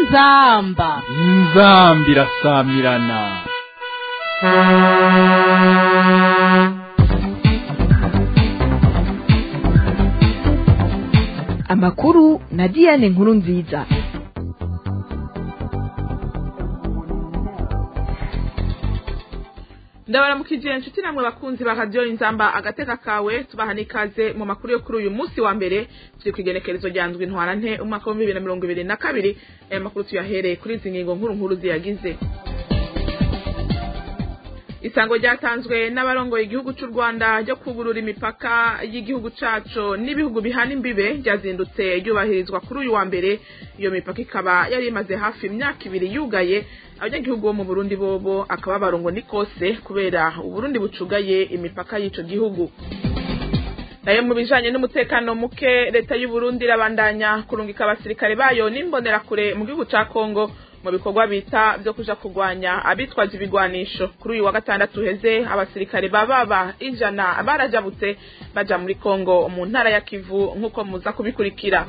inzamba inzambi irasamirana amakuru na diane nkuru nziza ndabaramukije inshuti namwe bakunzi ba radiyo inzamba agateka kawe tubaha n'ikaze mu makuru yo kuri uyu munsi wa mbere turi ku igenekerezo rya ndwi ntwara nte umwaka w'ibihumbi bibiri na mirongo ibiri na kabiri aya makuru tuyahereye kuri izi ngingo nkuru nkuru ziyagize isango ryatanzwe n'abarongoye igihugu cy'u rwanda ryo kugurura imipaka y'igihugu cacu n'ibihugu bihana imbibe ryazindutse ryubahirizwa kuri uyu wa mbere iyo mipaka ikaba yari imaze hafi imyaka ibiri yugaye abanyagihugu bo mu burundi bobo akaba barongo ni kose kubera uburundi bucugaye imipaka y'ico gihugu nayo mu bijanye n'umutekano muke leta y'uburundi irabandanya kurungika abasirikare bayo n'imbonerakure mu gihugu ca kongo mu bikorwa bita vyo kuja kurwanya abitwaje ibigwanisho kuri uyu wa gatandatu uheze abasirikare bababa ijana barajabutse baja muri kongo mu ntara ya kivu nk'uko muza kubikurikira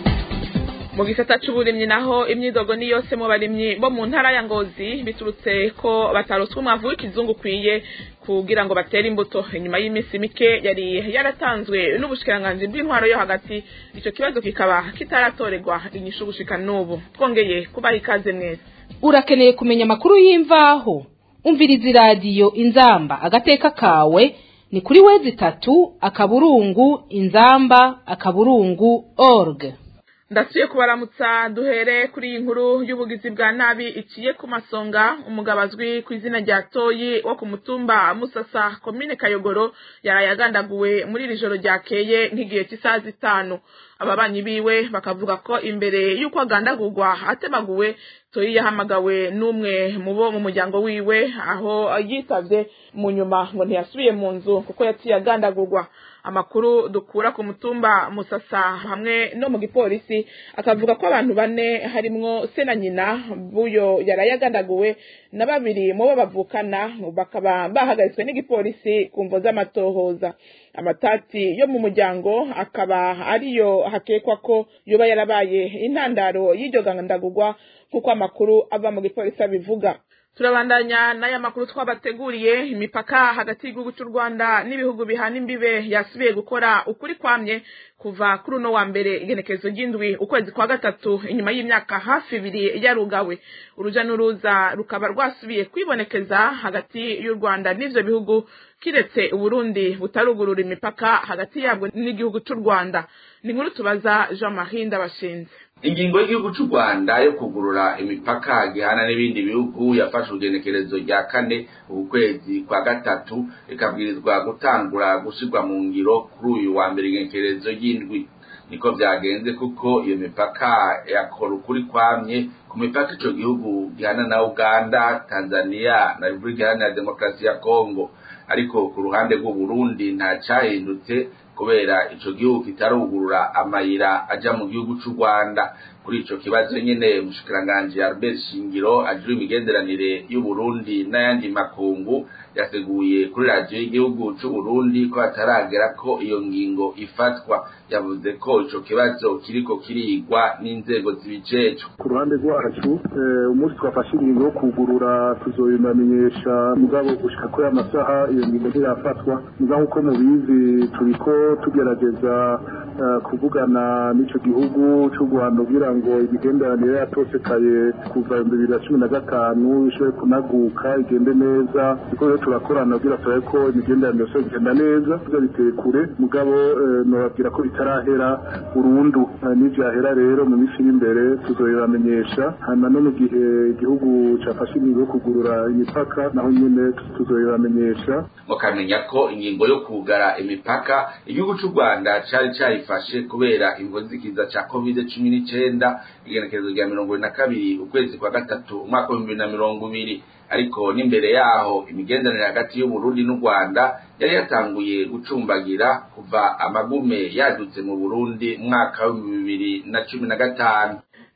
mu gisata c'uburimyi naho imyidogo ni yose mu barimyi bo mu ntara ya ngozi biturutse ko bataroswa umwavu w'ikizungu ukwiye kugira ngo batere imbuto inyuma y'iminsi mike yari yaratanzwe n'ubushikiranganji bw'intwaro yo hagati ico kibazo kikaba kitaratorerwa inyishu gushika n'ubu twongeye kubaha ikaze mwese urakeneye kumenya amakuru y'imvaho umviriza iradiyo inzamba agateka kawe ni kuri wezi itatu akaburungu inzamba akaburungu org ndasuye kubaramutsa duhere kuri iyi nkuru y'ubugizi bwa nabi iciye ku masonga umugabo azwi ku izina rya toyi wo ku mutumba musasa komine kayogoro yaraye agandaguwe muri iri joro ryakeye nk'igihe cy'isaha zitanu ababanyi biwe bakavuga ko imbere y'uko agandagurwa atemaguwe toyi yahamagawe n'umwe mu bo mu muryango wiwe aho yitavye mu nyuma ngo ntiyasubiye mu nzu kuko yaciye agandagurwa amakuru dukura ku mutumba musasa hamwe no mu gipolisi akavuga ko abantu bane harimwo se na nyina buyo yaraye agandaguwe na babiri mu bo bavukana bakaba bahagaritswe n'igipolisi ku mvo z'amatohoza amatati yo mu muryango akaba ariyo hakekwa ko yoba yarabaye intandaro y'iryo gandagurwa nk'uko amakuru ava mu gipolisi abivuga turabandanya n'aya makuru twabateguriye imipaka hagati y'igihugu cy'u rwanda n'ibihugu bihana imbibe yasubiye gukora ukuri kwamye kuva kuri uno wa mbere igenekerezo ry'indwi ukwezi kwa gatatu inyuma y'imyaka hafi ibiri yarugawe uruja n'uruza rukaba rwasubiye kwibonekeza hagati y'u rwanda n'ivyo bihugu kiretse uburundi butarugurura imipaka hagati yabwo n'igihugu cy'u rwanda ni inkuru tubaza jean marie ndabashinze ingingo y'igihugu cy'u rwanda yo kugurura imipaka gihana n'ibindi bihugu yafashe urugenekerezo rya kane uku kwezi kwa gatatu ikabwirizwa gutangura gushyirwa mu ngiro kuri uyu wa mbere igenekerezo ry'indwi niko byagenze kuko iyo mipaka yakora ukuri kwamye ku mipaka ico gihugu gihana na uganda tanzania na repubulika iharanira demokarasi ya kongo ariko ku ruhande rw'uburundi nta cyahindutse kubera ico gihugu kitarugurura amayira aja mu gihugu c'u Rwanda kuri ico kibazo nyene umushikiranganji Albert Shingiro ajura imigenderanire y'Uburundi n'ayandi makungu yateguye kuri radiyo y'igihugu c'u Burundi ko hataragera ko iyo ngingo ifatwa yavuze ko ico kibazo kiriko kirigwa n'inzego zibijejwe ku ruhande rwacu umunsi twafashe ingingo yo kugurura tuzobimamenyesha mugabo gushika kuri amasaha iyo ngingo ntirafatwa mugabo uko mubizi turiko tugerageza kuvugana n'ico gihugu c'u Rwanda kugira ngo imigenderanire yatosekaye kuva ibihumbi bibiri na cumi na gatanu ishobore kunaguka igende neza kuko rero turakorana kugira turabe ko imigenderanire yose igenda neza kugira biteye kure mugabo nobabwira ko bitarahera burundu nivyahera rero mu minsi iri imbere tuzobibamenyesha hanyuma no mu gihe igihugu cafashe ingingo yo kugurura imipaka naho nyene tuzobibamenyesha mukamenya ko ingingo yo kugara imipaka igihugu c'u rwanda cari carifashe kubera imvuzikiza ca covid cumi n'icenda igenekerezo rya mirongo ibiri na kabiri ukwezi kwa gatatu umwaka w'ibihumbi bibiri na mirongo ibiri ariko n'imbere yaho imigenderanire hagati y'uburundi n'u rwanda yari yatanguye gucumbagira kuva amagume yadutse mu burundi mwaka w'ibihumbi bibiri na cumi na gatanu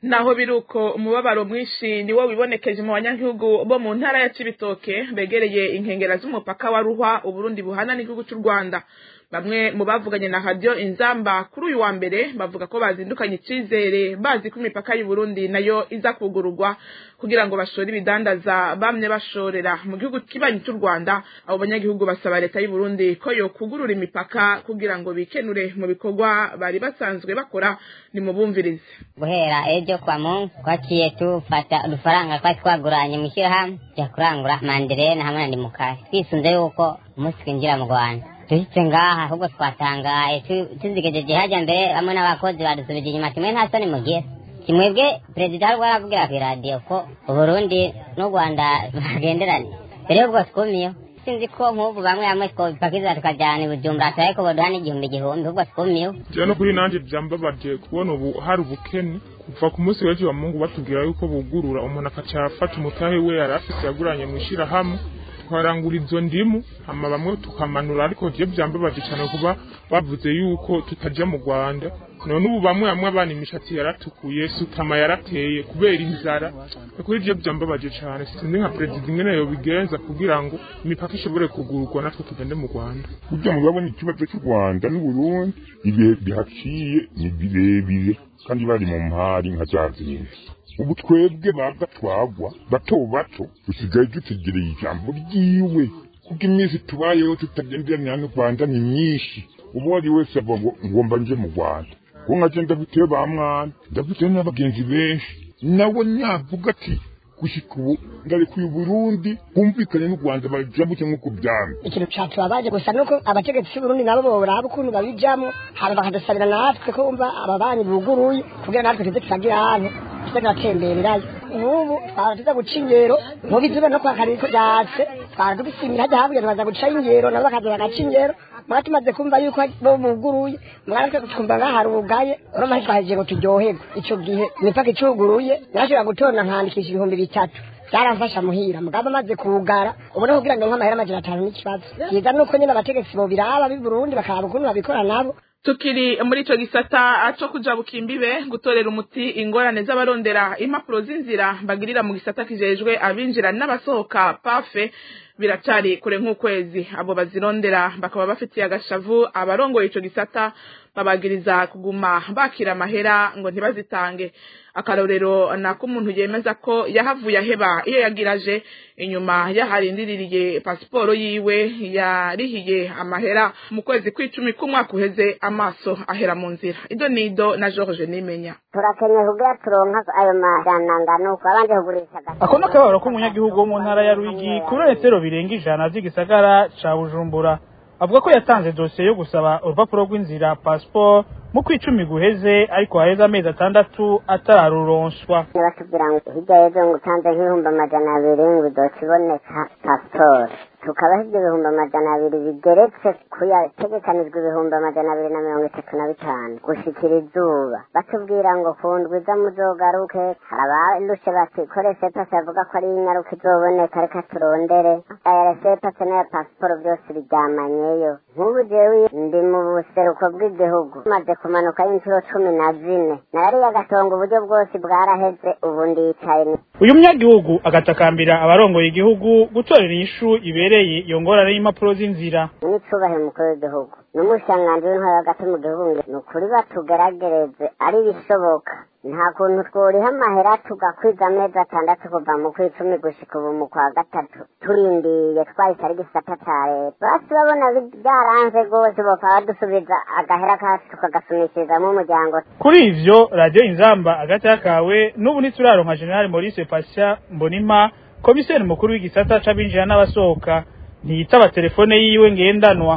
naho biruko umubabaro mwinshi niwo wibonekeje mu banyagihugu bo mu ntara ya Cibitoke begereye inkengera z'umupaka wa Ruhwa Uburundi buhana n'igihugu cy'u Rwanda bamwe mu bavuganye na radio inzamba kuri uyu wa mbere bavuga ko bazindukanye icizere bazi ko imipaka y'u Burundi nayo iza kugururwa kugira ngo bashore ibidandaza bamye bashorera mu gihugu kibanyi cy'u Rwanda abo banyagihugu basaba leta y'u Burundi ko yo kugurura imipaka kugira ngo bikenure mu bikorwa bari basanzwe bakora ni mubumvirize guhera ejo kwa mungu twaciye tufata udufaranga twari twaguranye mu ishyirahamwe tujya kurangura manderena hamwe na ndimukari twisunze yuko umunsi twinjira mu rwanda duhitse ngaha ahubwo twatangaye tuzigejeje hajya mbere hamwe n'abakozi badusubije inyuma kimwe nta soni mugira kimwebwe perezida hari aravugira ku iradiyo ko uburundi n'u rwanda bagenderanye mbere y'ubwo twumiyeho sinzi ko nk'ubu bamwe bamwe twobipakiza tukajyana i bujumbura turabe ko boduha n'igihumbi igihumbi ahubwo twumiyeho jewe no kuri nanje vyambabaje kubona ubu hari ubukene kuva ku munsi w'ejo wa mungu batubwira yuko bugurura umuntu akaca afata umutahe we yari afise yaguranye mw'ishirahamwe twarangura izo ndimu hama bamwe tukamanura ariko je vyambabaje cane kuba bavuze yuko tutaja mu Rwanda none ubu bamwe bamwe abana imishatsi yaratukuye sutama yarateye kubera inzara kuri je vyambabaje cane sinzi nka perezida ingene yobigenza kugira ngo imipaka ishobore kugururwa natwe tugende mu Rwanda burya murabona ikibazo cy'u Rwanda n'Uburundi ibihe bihaciye ni birebire kandi bari mu mpari nka za zindi ubu twebwe babwa twagwa bato bato dusigaye dutegereye ijambo ryiwe kuko iminsi tubayeho tutagenderanira n'u rwanda ni myinshi ubu ari wese ava ngo ngomba nje mu rwanda kuko nka je ndafiteyo ba mwana ndafiteyo n'abagenzi benshi nawe navuga ati gushika ubu ndarekuye uburundi bwumvikane n'u rwanda bajabuke nk'uko byamye ikintu catubabaje gusa nuko abategetsi b'uburundi nabo boraba ukuntu babijamwo hama bakadusabira natwe ko umva ababanyi buguruye kugira natwe tuze turagira ahantu tuze turatembererayo n'ubu twara tuza guca ingero mubi tuba no kwa kariko byatse twara tubisimira hajya habwira baza guca ingero nabo bakaza bagaca ingero mwari tumaze kumva yuko bo buguruye mwari twe twumva ngaho harugaye urumva ntitwahejeje ngo turyoherwe ico gihe imipaka icuguruye nashobora gutonda nkandikisha ibihumbi bitatu byaramfasha muhira mugabo amaze kugara ubu no kugira ngo nk'amahera amajana atanu n'ikibazo byiza nuko nyine abategetsi bobiraba b'i burundi bakaraba ukuntu babikora nabo tukiri muri ico gisata co kujabuka imbibe gutorera umuti ingorane z'abarondera impapuro z'inzira bagirira mu gisata kijejwe abinjira n'abasohoka pafe biracari kure nk'ukwezi abo bazirondera bakaba bafitiye agashavu abarongoye ico gisata babagiriza kuguma bakira amahera ngo ntibazitange akarorero nako umuntu yemeza ko yahavuye aheba iyo yagiraje inyuma yaharindiririye pasiporo yiwe yarihiye amahera mu kwezi kw'icumi k'umwaka uheze amaso ahera mu nzira ido nido na George Nimenya turakenye kugira turonka ayo majananga nuko abanje kugurisha ako ni akababaro k'umunyagihugu wo mu ntara ya Ruyigi kuri metero birenga ijana vy'igisagara ca Bujumbura avuga ko yatanze dosiye yo gusaba urupapuro rw'inzira passport mu kwicumi guheze ariko haheze amezi atandatu atararuronswa batubwira ngo hirya y'ejo ngo utanze nk'ibihumbi amajana abiri ngo uzoca iboneka pasiporo tukaba ibyo bihumbi amajana abiri bigeretse ku yategekanijwe ibihumbi amajana abiri na mirongo itatu na bitanu gushikira izuba batubwira ngo ku ndwi iza muzogaruke hari abarushe batikore sepase bavuga ko ari inyaruka izoboneka reka turondere aya sepase n'aya pasiporo byose biryamanyeyo nk'ubu jewe ndi mu buseruko bw'igihugu maze kumanuka inshuro cumi na zine nariye agatonga uburyo bwose bwaraheze ubu ndicaye uyu munyagihugu agatakambira abarongoye igihugu gutorera inyishu ibereye iyo ngorane y'impapuro z'inzira n'icubahiro umukuru w'igihugu n'umushanganji w'intwaro hagati mu gihugu ni ukuri batugeragereze ari bishoboka nta kuntu tworiha amahera tugakwiza amezi atandatu kuva mu kw'icumi gushika ubu mu kwa gatatu turindiye twahise ari gisata ca leta basi babona byaranze rwose bokaba badusubiza agahera kacu tukagasumishirizamo umuryango kuri ivyo radiyo inzamba agati kawe n'ubu ntituraronka general maurice pasha mbonima komiseri mukuru w'igisata c'abinjira n'abasohoka ntiyitaba telefone yiwe ngendanwa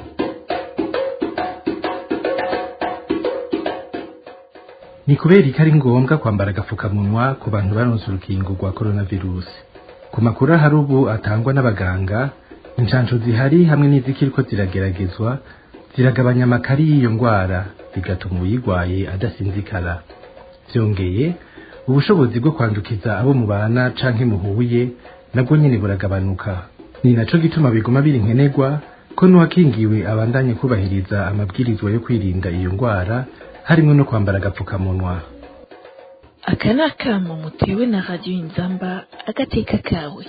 ni kubera ko ari ngombwa kwambara agapfukamunwa ku bantu baronse urukingo rwa coronavirus ku makuru ahari ubu atangwa n'abaganga inshansho zihari hamwe n'izikiriko zirageragezwa ziragabanya amakari y'iyo ndwara bigatuma uyirwaye adasinzikara byongeye ubushobozi bwo kwandukiza abo mubana canke muhuye nabwo nyene buragabanuka ni naco gituma biguma biri nkenerwa ko n'uwakingiwe abandanye kubahiriza amabwirizwa yo kwirinda iyo ndwara harimo no kwambara agapfukamunwa aka ni akamo mutewe na radiyo inzamba agateka kawe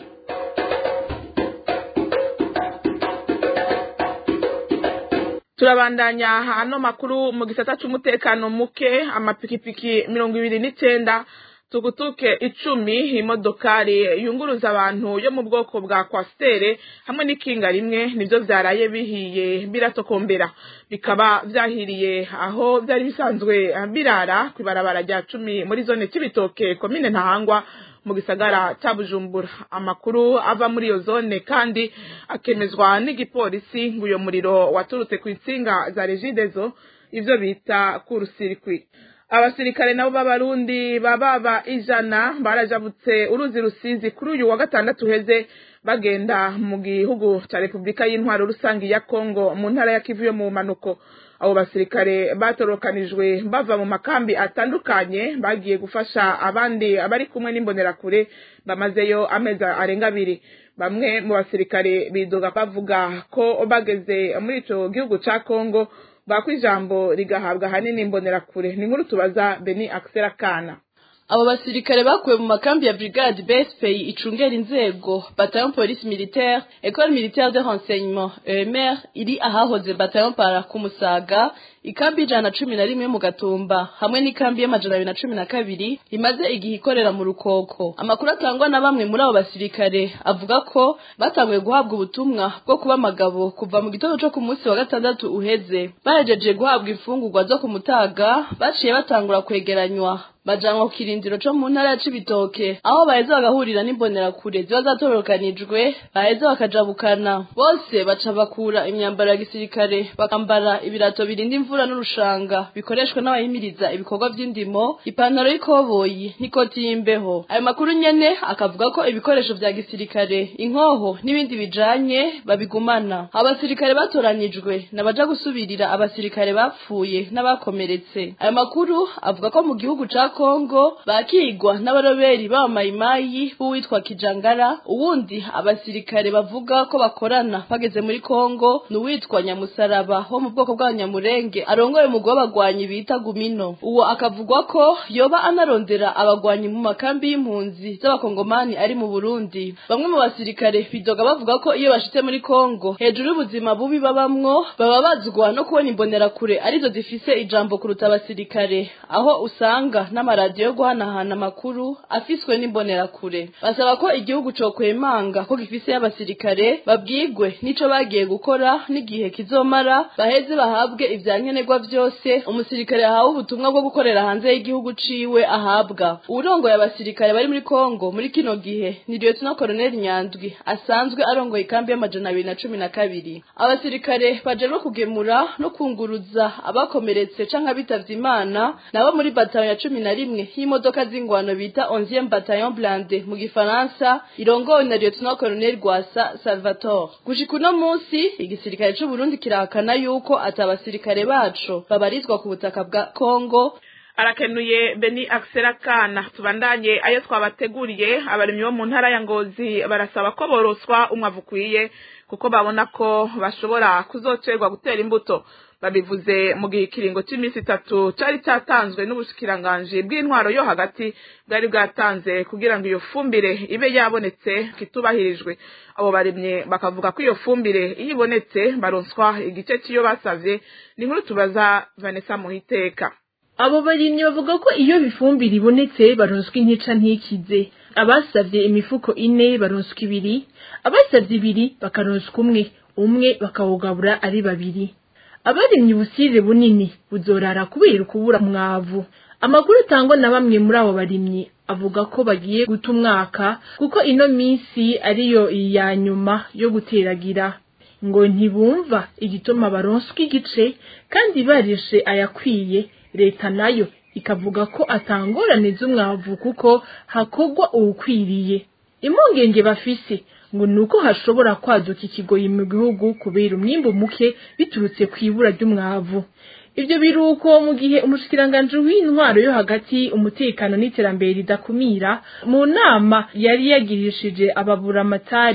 turabandanya hano makuru mu gisata c'umutekano muke amapikipiki mirongo ibiri n'icenda tugutuke icumi imodokari yunguruza abantu yo mu bwoko bwa kwasiteri hamwe n'ikinga rimwe nivyo vyaraye bihiye biratokombera bikaba vyahiriye aho vyari bisanzwe birara kw'ibarabara rya cumi muri zone c'ibitoke komine ntahangwa mu gisagara ca bujumbura amakuru ava muri iyo zone kandi akemezwa n'igipolisi ngo uyo muriro waturutse ku itsinga za regidezo ivyo bita kurusirikwi abasirikare nabo b'abarundi bababa ijana barajabutse uruzi rusizi kuri uyu wa gatandatu uheze bagenda mu gihugu ca repubulika y'intwaro rusange ya kongo mu ntara ya kivu yo mu manuko abo basirikare batorokanijwe bava mu makambi atandukanye bagiye gufasha abandi abari kumwe n'imbonerakure bamazeyo amezi arenga abiri bamwe mu basirikare bidoga bavuga ko bageze muri ico gihugu ca kongo bako ijambo rigahabwa ahanini imbonerakure ni nkuru tubaza beni akisera kana abo basirikare bakuwe mu makambi ya brigade bespay icungera inzego bataillon police militaire école militaire de renseignement EMR iri ahahoze bataillon para ku Musaga ikambi ijana na cumi na rimwe mu gatumba hamwe n'ikambi y'amajana abiri na cumi na kabiri imaze igihe ikorera mu rukoko amakuru atangwa na bamwe muri abo basirikare avuga ko batanguye guhabwa ubutumwa bwo kuba amagabo kuva mu gitondo co ku munsi wa gatandatu uheze bahejeje guhabwa imfungurwa zo ku mutaga baciye batangura kwegeranywa bajanwa ku kirindiro co mu ntara ya Cibitoke aho baheza bagahurira n'imbonerakure ziba zatorokanijwe baheza bakajabukana bose baca bakura imyambaro ya gisirikare bakambara ibirato birinda imvura n'urushanga bikoreshwa n'abahimiriza ibikorwa vy'indimo ipantaro y'ikoboyi n'ikoti y'imbeho ayo makuru nyene akavuga ko ibikoresho vya gisirikare inkoho n'ibindi bijanye babigumana abasirikare batoranijwe nabaja gusubirira abasirikare bapfuye n'abakomeretse ayo makuru avuga ko mu gihugu ca Kongo bakigwa n'abaroberi b'abamayimayi b'uwitwa Kijangara uwundi abasirikare bavuga ko bakorana bageze muri Kongo n'uwitwa Nyamusaraba wo mu bwoko bw'abanyamurenge arongoye umugwi w'abagwanyi bita Gumino uwo akavugwa ko yoba anarondera abagwanyi mu makambi y'impunzi z'abakongomani ari mu Burundi bamwe mu basirikare bidoga bavuga ko iyo bashitse muri Kongo hejuru y'ubuzima bubi babamwo baba bazwa no kubona imbonerakure arizo zifise ijambo kuruta abasirikare aho usanga n'amaradiyo yo guhanahana amakuru afiswe n'imbonerakure basaba ko igihugu cokwemanga ko gifise y'abasirikare babwigwe n'ico bagiye gukora n'igihe kizomara baheze bahabwe ivyankenerwa vyose umusirikare yahawe ubutumwa bwo gukorera hanze y'igihugu ciwe ahabwa uwurongoye abasirikare bari muri kongo muri kino gihe ni lieutenant colonel nyandwi asanzwe arongoye ikambi y'amajana abiri na cumi na kabiri abasirikare bajerwe kugemura no kunguruza abakomeretse canke abitavye imana nabo muri batayo ya cumi na rimwe y'imodoka z'ingwano bita onzième bataillon blindé mu gifaransa irongowe na lieutenant colonel Rwasa Salvatore gushika uno munsi igisirikare c'u Burundi kirahakana yuko atabasirikare baco babarizwa ku butaka bwa Kongo arakenuye beni akisera kana tubandanye ayo twabateguriye abarimyi bo mu ntara ya ngozi barasaba ko boroswa umwavu ukwiye kuko babona ko bashobora kuzocerwa gutera imbuto babivuze mu gihe ikiringo cy'iminsi itatu cyari cyatanzwe n'ubushikiranganji bw'intwaro yo hagati bwari bwatanze kugira ngo iyo fumbire ibe yabonetse kitubahirijwe abo barimye bakavuga ko iyo fumbire iyo ibonetse baronswa igice cy'iyo basavye ni nkuru tubaza Vanessa Muhiteka abo barimyi bavuga ko iyo bifumbire ibonetse baronswa intica ntikize abasavye imifuko ine baronswa ibiri abasavye ibiri bakaronswa umwe umwe bakawugabura ari babiri abarimye ubusire bunini buzorara kubera ukubura mwavu amakuru atangwa na bamwe muri abo barimyi avuga ko bagiye guta umwaka kuko ino minsi ariyo iya nyuma yo guteragira ngo ntibumva igituma baronswa igice kandi barishe ayakwiye leta nayo ikavuga ko atangorane z'umwavu kuko hakogwa uwukwiriye impungenge bafise ngo nuko hashobora kwaduka ikigoyi mu gihugu kubera umwimbu muke biturutse ku ibura ry'umwavu ibyo biruko mu gihe umushikiranganji w'intwaro yo hagati umutekano n'iterambere ridakumira mu nama yari yagirishije ababuramatari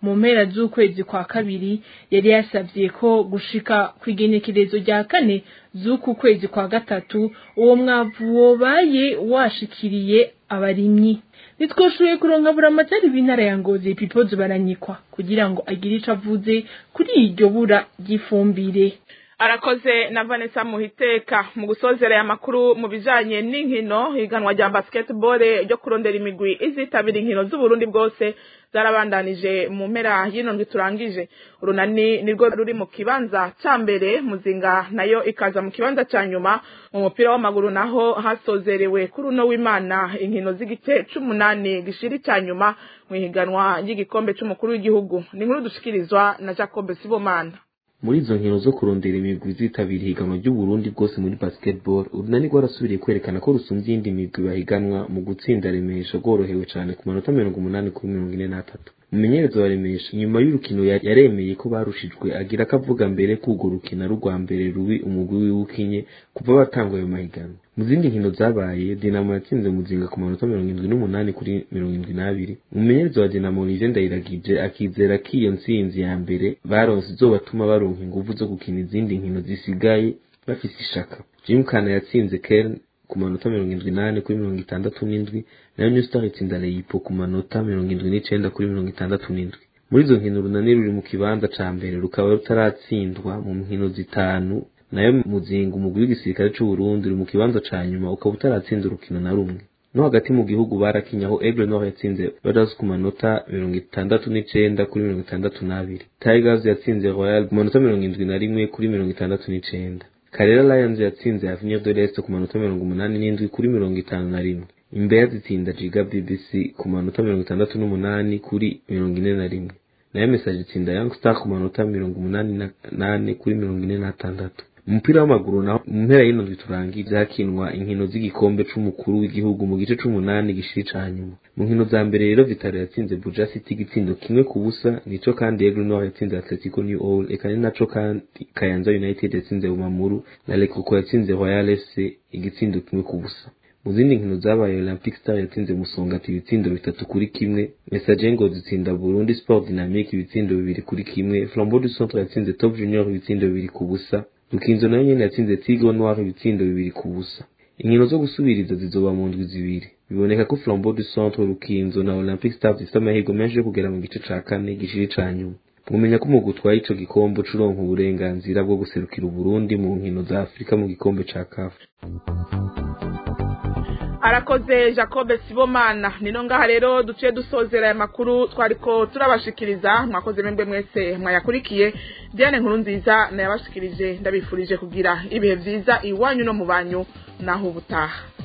mu mpera z'ukwezi kwa kabiri yari yasabye ko gushika ku igenekerezo rya kane z'uku kwezi kwa gatatu uwo mwavu wobaye washikiriye abarimyi ntitwoshoboye kuronka buramatari b'intara ya ngozi pipozo baranyikwa kugira ngo agire ico avuze kuri iryo bura ry'ifumbire arakoze na Vanessa Muhiteka mu gusozera ya makuru mu bijanye n'inkino higanwa rya basketball ryo kurondera imigwi izitabira inkino z'Uburundi bwose zarabandanije mu mpera y'ino ndwi turangije urunani nirwo ruri mu kibanza ca mbere muzinga nayo ikaza mu kibanza ca nyuma mu mupira w'amaguru naho hasozerewe kuri uno w'Imana inkino z'igice c'umunani gishiri ca nyuma mu ihiganwa ry'igikombe c'umukuru w'igihugu ni inkuru dushikirizwa na Jacob Sibomana muri izo nkino zo kurondera imigwi zitabira ihiganwa ry'uburundi bwose muri basketball urunani rwarasubiriye kwerekana ko rusumvye iyindi migwi bahiganwa mu gutsinda remesha rworohewe cane ku manota mirongo umunani kuri mirongo ine n'atatu umumenyereza wa remesha nyuma y'urukino yaremeye ko barushijwe agira ko avuga mbere ko urwo rukino ari urwa mbere rubi umugwi wiwe ukinye kuva batangwa ayo mahiganwa mu zindi nkino zabaye dinamo yatsinze muzinga ku manota mirongo indwi n'umunani kuri mirongo indwi n'abiri umumenyereza wa dinamo olivier ndayiragije akizera ko iyo ntsinzi ya mbere baronse izobatuma baronka inguvu zo gukina izindi nkino zisigaye bafise ishaka jim kana yatsinze kern ku manota mirongo indwi n'ane kuri mirongo itandatu n'indwi nayo new star itsinda leyipo ku manota mirongo indwi n'icenda kuri mirongo itandatu n'indwi muri izo nkino urunani ruri mu kibanza ca mbere rukaba rutaratsindwa mu nkino zitanu nayo muzinga umugwi w'igisirikare c'uburundi uri mu kibanza ca nyuma ukaba utaratsinda urukino na rumwe no hagati mu gihugu barakinyaho aigle nord yatsinze radas ku manota mirongo itandatu n'icenda kuri mirongo itandatu n'abiri tigers yatsinze royal ku manota mirongo indwi na rimwe kuri mirongo itandatu n'icenda karera lions yatsinze avenir de l'est ku manota mirongo umunani n'indwi kuri mirongo itanu na rimwe imbeya zitsinda jiga bbc ku manota mirongo itandatu n'umunani kuri mirongo ine na rimwe nayo message itsinda young star ku manota mirongo umunani nane kuri mirongo ine n'atandatu umupira w'amaguru naho mu mpera y'ino ndwi turangiye hakinwa inkino z'igikombe c'umukuru w'igihugu mu gice c'umunani gishiri ca nyuma mu nkino za mbere rero vitaro yatsinze buja city igitsindo kimwe ku busa nico kandi aigle nord yatsinze atletico new all eka ni naco kandi kayanza united yatsinze bumamuru na lekoko yatsinze royal fc igitsindo kimwe ku busa mu zindi nkino zabaye olympic star yatsinze musongati ibitsindo bitatu kuri kimwe message ngo zitsinda burundi sport dynamique ibitsindo bibiri kuri kimwe flambeau du centre yatsinze top junior ibitsindo bibiri ku busa rukinzo nayo nyene yatsinze tigre noir ibitsindo bibiri ku busa inkino zo gusubiriza zizoba mu ndwi zibiri biboneka ko flambeau du centre rukinzo na olympic star zifite amahirwe menshi yo kugera mu gice ca kane gishiri ca nyuma mumenya ko umugwi utwaye ico gikombe curonka uburenganzira bwo guserukira uburundi mu nkino za afurika mu gikombe ca kafu arakoze jacob sibomana nino ngaha rero duciye dusozera aya makuru twariko turabashikiriza mwakoze mwebwe mwese mwayakurikiye diane nkuru nziza nayabashikirije ndabifurije kugira ibihe vyiza iwanyu no mu banyu naho ubutaha